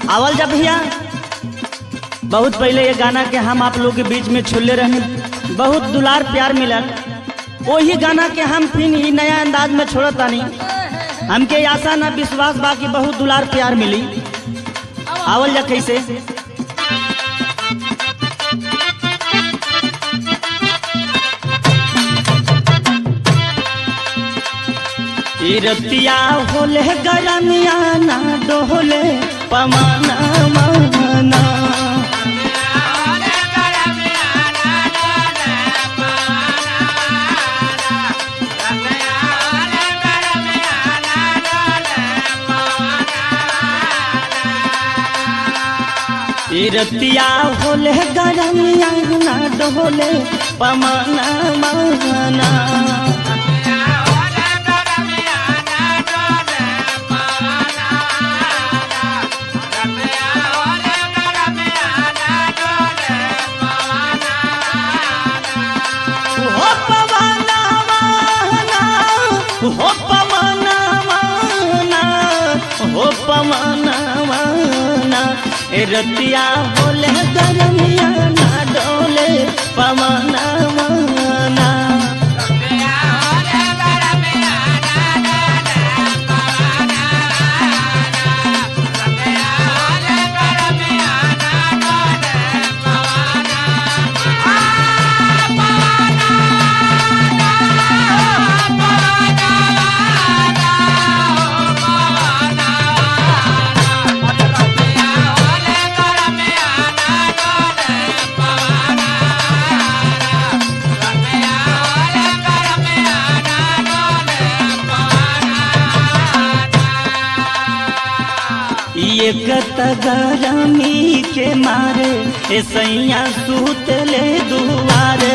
आवल जा भैया बहुत पहले ये गाना के हम आप लोग के बीच में छोड़ले रहे बहुत दुलार प्यार मिलल वही गाना के हम फिर ई नया अंदाज में छोड़त तानी हमके आशा ना विश्वास बा कि बहुत दुलार प्यार मिली आवल जा कैसे ई रतिया होले गरमिया ना डोले पमाना माना ई रतिया होले गरमिया ना डोले पमाना माना हो पवना माना हो पवना माना हो पवना माना ए रतिया होले गरमिया ना डोले पवना माना एक तगरमी के मारे ए सैया सूतले दुआरे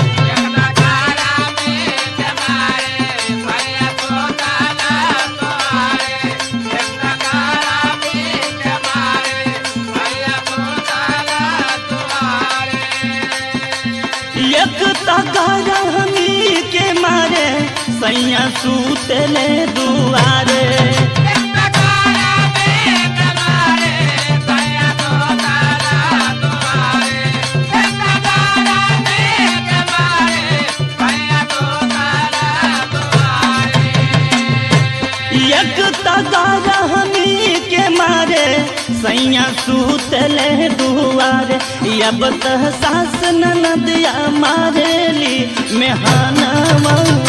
एक तगरमी के मारे सैया सूतले दुआरे एक तगरमी के मारे सैया सूतले दुआरे अब तह सास ननदिया मारेली मेहाना